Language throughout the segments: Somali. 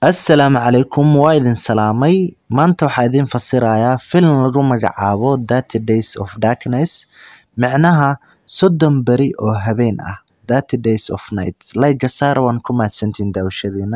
Assalaamu calaykum waa idin salaamay maanta waxaa idin fasirayaa filim lagu magacaabo Thirty Days of Darkness micnaha soddon beri oo habeen ah Thirty Days of Night like saar waan ku mahadsantihiin daawashadiina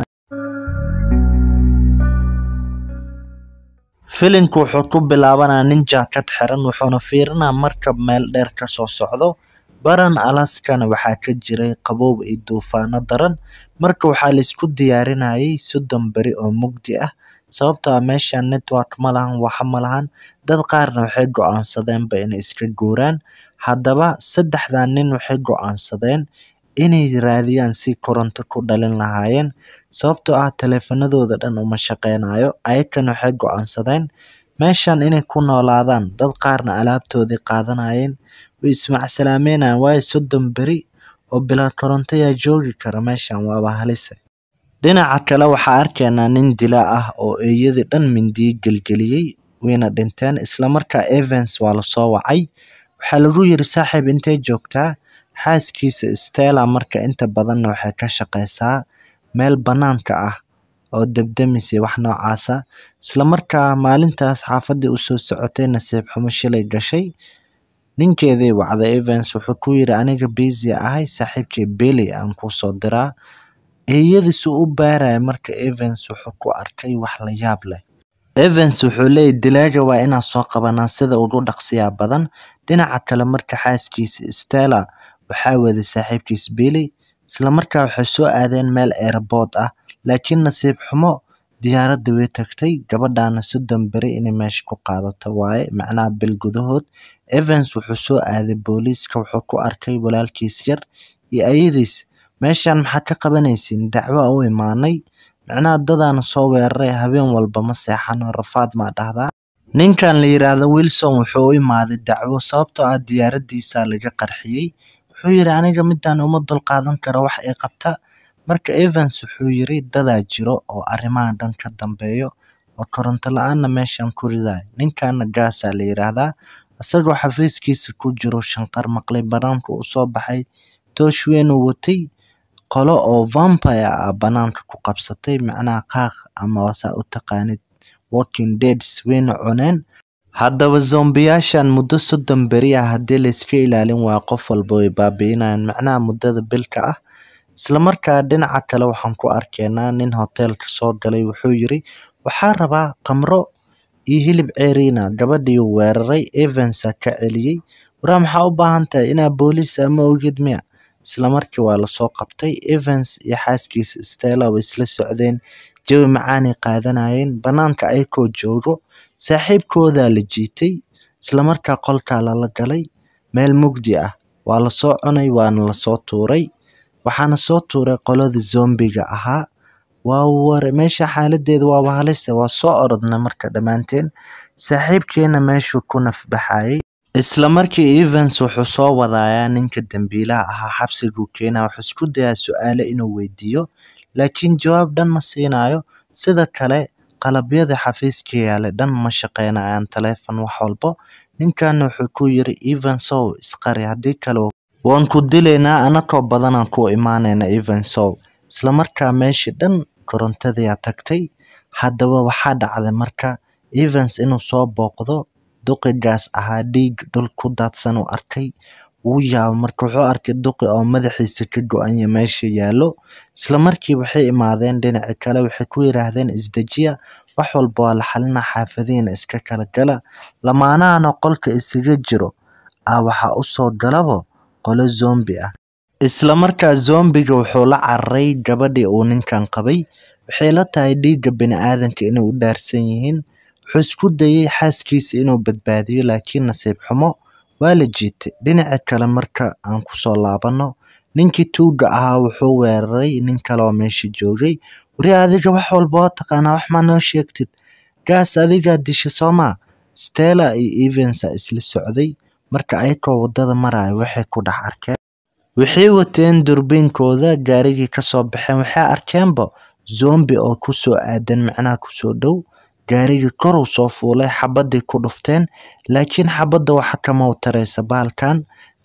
filimku wuxuu ku bilaabanayaa nin jaakad xiran wuxuuna fiirinayaa markab meel dheer ka soo socdo baran alaskana waxaa ka jiray qabow iyo duufaano daran marka waxaa la isku diyaarinayay soddon beri oo mugdi ah sababtoo ah meeshan network ma lahan waxa ma lahan dad qaarna waxay go'aansadeenba inay iska guuraan haddaba saddexdan nin waxay go'aansadeen inay raadiyaan si koronto ku dhalin lahaayeen sababtoo ah taleefanadooda dhan uma shaqeynayo ayakana waxay go'aansadeen meeshan inay ku noolaadaan dad qaarna alaabtoodii qaadanayeen way ismacsalaameenayaan waayo soddon beri oo bilaa koronto yaa joogi kara meeshan waaba halise dhinaca kale waxaa arkaynaa nin dilaa ah oo eeyadii dhan mindiyo gelgeliyey wayna dhinteen islamarkaa Evans waa lasoo wacay waxaa lagu yiri saaxiib intee joogtaa xaaskiisa Stella marka inta badanna waxay ka shaqeysaa meel banaanka ah oo debdemis iyo wax noocaas ah islamarkaa maalintaas xaafadii usoo socotay nasiib xumo shilay gashay ninkeedii wacday Evans wuxuu ku yiri aniga busy ahay saaxiibkay Billy aan kuu soo diraa eeyadiisu u baaraya marka Evans wuxuu ku arkay wax la yaab leh Evans wuxuu leeyahay dilaaga waa inaan soo qabanaa sida ugu dhaqsiyaa badan dhinaca kale marka xaaskiisa Stella waxaa waday saaxiibkiis Billy isla markaa waxay soo aadeen meel airport ah laakiin nasiib xumo diyaaradda way tagtay gabadhaana soddon beri inay meesha ku qaadato waaye macnaha bil gudahood Evans wuxuu soo aaday booliiska wuxuu ku arkay walaalkiis yar iyo ayadiis meeshan maxaa ka qabanaysiin dacwo u imaanay macnaha dadaana soo weeraray habeen walba ma seexano rafaad maa dhahdaa ninkan la yiraahdo Wilson wuxuu u imaaday dacwo sababtoo ah diyaaradiisa laga qarxiyey wuxuu yiri aniga midaan uma dulqaadan karo wax ay qabta marka Evans wuxuu yiri dadaa jiro oo arrimahan dhan ka dambeeyo oo koronto la-aanna meeshan ku ridaay ninkaana gaasaa la yiraahdaa isagoo xafiiskiisa ku jiro shanqar maqlay banaanka uu soo baxay toosh weyn uu watay qolo oo vampire ah banaanka ku qabsatay macnaha qaaq ama wasaa u taqaanid walking deads wayna cuneen haddaba zombiyaashan muddo soddon beri ah haddii la iska ilaalin waa qof walba way baabi'inayaan macnaha muddada bilka ah islamarkaa dhinaca kale waxaan ku arkaynaa nin hoteelka soo galay wuxuu yiri waxaa rabaa khamro iyo hilib ceeriina gabadhii weeraray Evansa ka celiyey waraa maxaa u baahan tahay inaa booliis ama ogid miya isla markii waa lasoo qabtay Evans iyo xaaskiisa Stella way isla socdeen jawi macaanay qaadanayeen banaanka ayakoo joogo saaxiibkoodaa la jiitay isla markaa qolkaa lala galay meel mugdi ah waa lasoo cunay waana lasoo tuuray waxaana soo tuuray qoladii zombiga ahaa waa ware meesha xaaladeeda waaba halise waa soo orodna marka dhammaanteen saaxiibkeena meeshuu ku nafbaxayay isla markii Evans wuxuu soo wadayaa ninka dambiilaha ahaa xabsiguu keenaa wuxuu isku dayaa su-aale inuu weydiiyo laakiin jawaab dhan ma siinayo sida kale qalabyada xafiiska yaala dhan ma shaqeynayaan taleefan wax walbo ninkaana wuxuu ku yiri Evansow isqari haddii kale waan ku dilaynaa anakoo badanaan ku imaanayna Evansow isla markaa meeshii dhan korontadayaa tagtay haddaba waxaa dhacday marka Evans inuu soo booqdo duqigaas ahaa dhiig dhul ku daadsan uu arkay wuu yaabo marka wuxuu arkay duqi oo madaxiisa ka go-anya meesha yaallo isla markii waxay imaadeen dhinaci kale waxay ku yiraahdeen isdejiya wax walba waa la xalinaa xaafadihiina iska kala gala lamaanahana qolka isaga jiro ah waxaa u soo galabo qolo zombi ah isla markaa zombiga wuxuu la cararay gabadhii uu ninkan qabay waxay la tahay dhiigga bini'aadanka inay u dhaarsan yihiin wuxuu isku dayay xaaskiisa inuu badbaadiyo laakiin nasiib xumo waa la jiitay dhinaca kale marka aan kusoo laabano ninkii tuuga ahaa wuxuu weeraray nin kale oo meesha joogay wari adiga wax walba waa taqaanaa wax maa noo sheegtid gaas adigaa disha soomaa Stella iyo Evansa isla socday marka ayakoo wadada maraya waxay ku dhex arkeen waxay wateen durbiinkooda gaarigii kasoo baxeen waxay arkeenba zombi oo kusoo aadan macnaha kusoo dhow gaarigii kor uu soo fuulay xabadii ku dhufteen laakiin xabadda waxa kama u taraysa baalkan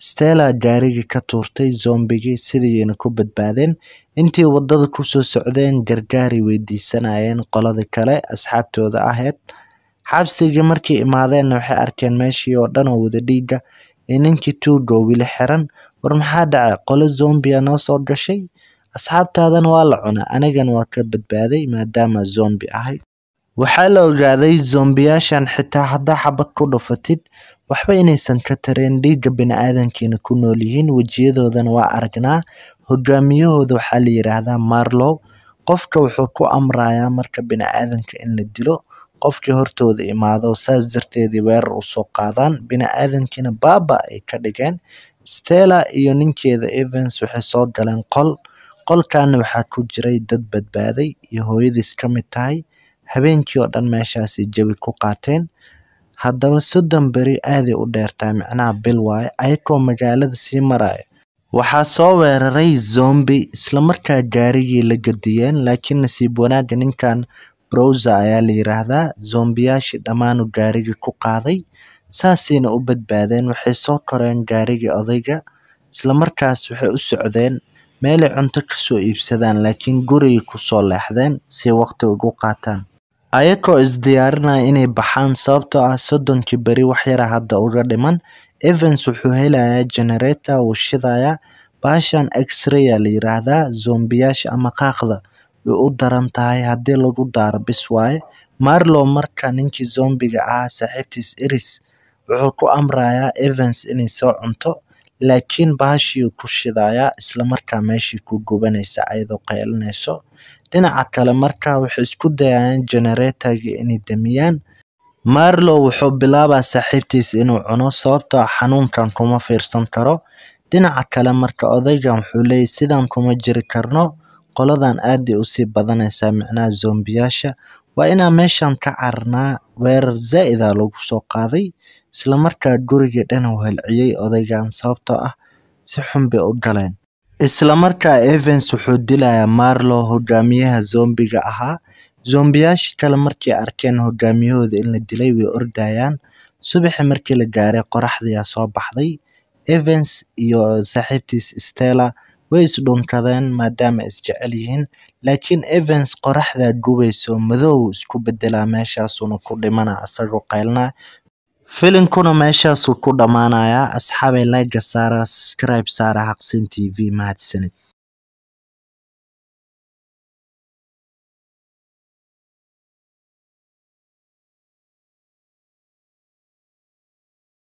stella gaarigii ka tuurtay zombigii sidiina ku badbaadeen intii wadada kusoo socdeen gargaaray weydiisanayeen qoladii kale asxaabtooda ahayd xabsigii markay imaadeenna waxay arkeen meeshii oo dhan oo wada dhiiga ee ninkii tuuga oo wili xiran war maxaa dhacay qolo zombia noo soo gashay asxaabtaadana waa la cunaa anigana waa ka badbaaday maadaama zombi ahay waxaa la ogaaday zombiyaashan xitaa haddaa xabad ku dhufatid waxba inaysan ka tareen dhiigga bini-aadankiina ku nool yihiin wejiyadoodana waa aragnaa hogaamiyahooda waxaa la yidhaahdaa marlow qofka wuxuu ku amrayaa marka bini-aadanka in la dilo qofkii hortooda imaado saas darteedii weerar usoo qaadaan bini-aadankiina baaba ay ka dhigeen stella iyo ninkeeda evans waxay soo galeen qol qolkaana waxaa ku jiray dad badbaaday iyo hooyadiis ka mid tahay habeenkii oo dhan meeshaasay jawi ku qaateen haddaba soddon beri aaday u dheertaa micnaha bil waaye ayagoo magaalada sii maraya waxaa soo weeraray zombi islamarkaa gaarigii la gadiyeen laakiin nasiib wanaagga ninkan browser ayaa la yiraahdaa zombiyaashii dhammaanu gaarigii ku qaaday saasayna u badbaadeen waxay soo koreen gaarigii odayga islamarkaas waxay u socdeen meelay cunto kasoo iibsadaan laakiin gurigay kusoo leexdeen si waqti ugu qaataan ayagoo isdiyaarinaya inay baxaan sababtoo ah soddonkii beri wax yara hadda uga dhiman evans wuxuu helayaa generator wuu shidayaa baashan x-raya la yiraahdaa zombiyaasha ama qaaqda way u daran tahay haddii lagu daaro bis waaye marlow marka ninkii zombiga ahaa saaxiibtiis eris wuxuu ku amrayaa evans inay soo cunto laakiin baashiiuu ku shidayaa islamarkaa meeshii ku gubanaysa ayadoo qaylinayso dhinaca kale marka waxay isku dayayaan generatorgii inay damiyaan marlow wuxuu bilaabaa saaxiibtiis inuu cuno sababtoo ah xanuunkan kuma fiirsan karo dhinaca kale marka odaygan wuxuu leeyahy sidaan kuma jiri karno qoladan aaday usii badanaysaa micnaha zombiyaasha waa inaan meeshan ka cararnaa weerar zaa'ida lagu soo qaaday islamarkaa gurigii dhan uu helciyey odaygan sababtoo ah si xun bay u galeen islamarkaa evans wuxuu dilayaa marlow hogaamiyaha zombiga ahaa zombiyaashii kale markay arkeen hogaamiyahooda in la dilay way ordayaan subaxii markii la gaaray qoraxdiyaa soo baxday evans iyo saaxiibtiis stella way isdhunkadeen maadaama isjecel yihiin laakiin evans qoraxdaa gubayso madow isku bedelaa meeshaasuna ku dhimana isagoo qaylnaa filinkuna meeshaasuu ku dhammaanayaa asxaabay layga saara subscribe saara xaqsin t v mahadsanid